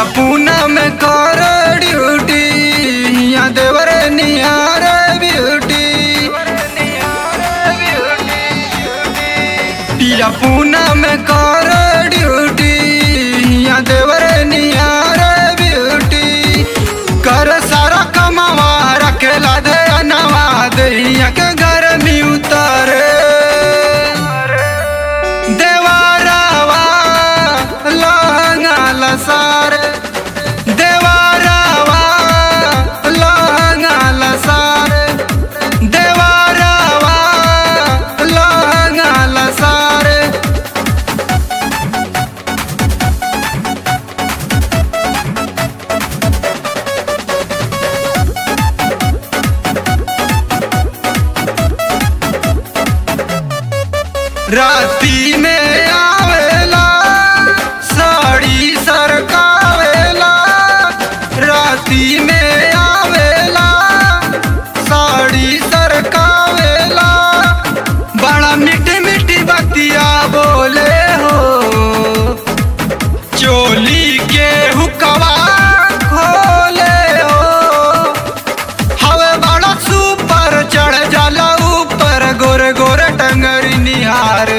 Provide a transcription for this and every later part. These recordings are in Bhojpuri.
पिया पूना में कर ड्यूटी या देवर निहार ब्यूटी पिया पूना में कर ड्यूटी या देवर निहार ब्यूटी कर सारा कमावा रखेला दे नवा दैया के घर में उतारे देवारावा लहंगा लसार देवारावा लहंगा लसार देवारावा लहंगा लसार राती में आवेला साड़ी सरकावेला राती में आवेला साड़ी सरकावेला बड़ा मीठी मीठी बतिया बोले हो चोली के हुकवा खोले हो हवे बड़ा सुपर चढ़ जाला ऊपर गोरे गोरे टंगरी निहारे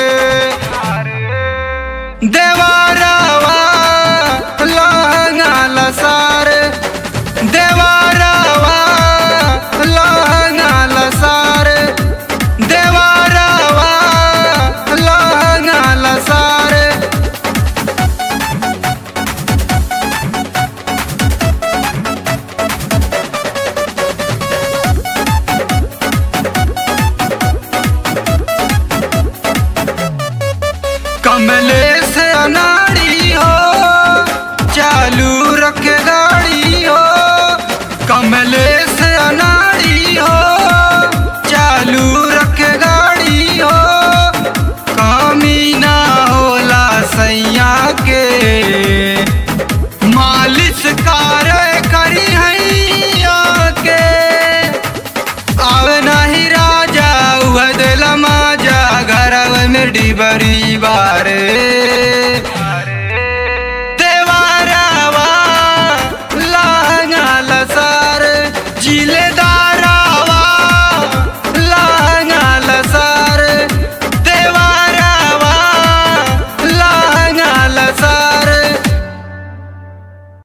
देवारावा लहंगा लसारे देवारावा लहंगा लसारे देवारावा लहंगा लसारे कमले से अनाड़ी हो चालू रखे गाड़ी हो कमले से अनाड़ी हो चालू रखे गाड़ी हो कमी ना होला सैया के मालिश कार करी हैया के आवे नाही राजा उह दिल माजा घरव में डिबरी बारे